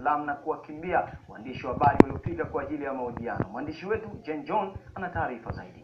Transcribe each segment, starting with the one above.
Salaam na kuwakimbia waandishi wa habari waliofika kwa ajili ya mahojiano. Mwandishi wetu Jen John ana taarifa zaidi.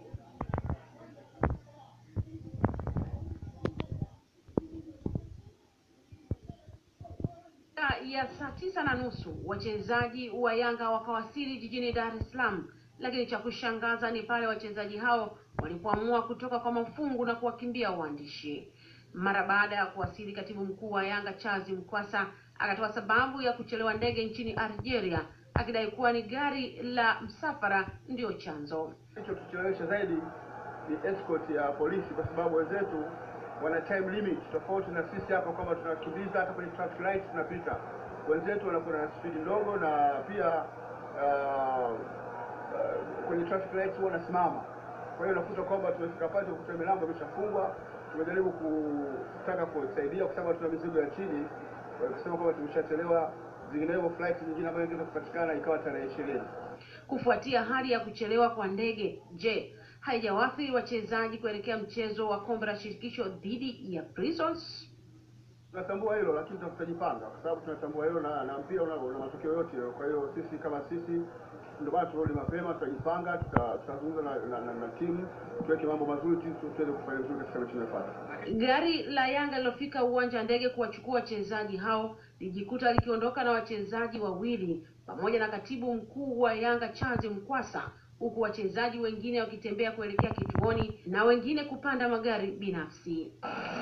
ya saa tisa na nusu wachezaji wa Yanga wakawasili jijini Dar es Salaam, lakini cha kushangaza ni pale wachezaji hao walipoamua kutoka kwa mafungu na kuwakimbia waandishi. Mara baada ya kuwasili, katibu mkuu wa Yanga Charles Mkwasa akatoa sababu ya kuchelewa ndege nchini Algeria, akidai kuwa ni gari la msafara ndio chanzo. Kilichotulewesha zaidi ni escort ya polisi, kwa sababu wenzetu wana time limit tofauti na sisi hapa, kwamba tunakimbiza hata kwenye traffic lights tunapita. Wenzetu wanakuwa na speed ndogo, na pia uh, uh, kwenye traffic lights huwa wanasimama. Kwa hiyo unakuta kwamba tumefika pale tukuta milango imeshafungwa. Tumejaribu kutaka kusaidia kwa sababu tuna mizigo ya chini, kusema kwamba tumeshachelewa, zinginevyo flight nyingine ambayo ingeweza kupatikana ikawa tarehe ishirini. Kufuatia hali ya kuchelewa kwa ndege, je, haijawaathiri wachezaji kuelekea mchezo wa kombe la shirikisho dhidi ya Prisons? Tunatambua hilo lakini tutajipanga kwa sababu tunatambua hilo na, na mpira una, una matokeo yote. Kwa hiyo sisi kama sisi ndio maana turudi mapema, tutajipanga, tutazungumza na, na, na, na timu tuweke mambo mazuri tu tuweze kufanya vizuri katika mechi inayofuata. Gari la Yanga lilofika uwanja wa ndege kuwachukua wachezaji hao lijikuta likiondoka na wachezaji wawili pamoja na katibu mkuu wa Yanga Charles Mkwasa, huku wachezaji wengine wakitembea kuelekea kituoni na wengine kupanda magari binafsi.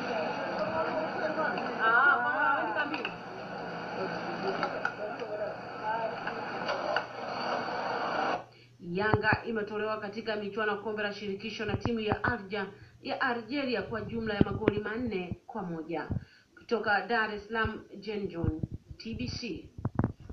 Yanga imetolewa katika michuano ya kombe la shirikisho na timu ya Arja ya Algeria kwa jumla ya magoli manne kwa moja. Kutoka Dar es Salaam, Jen John, TBC.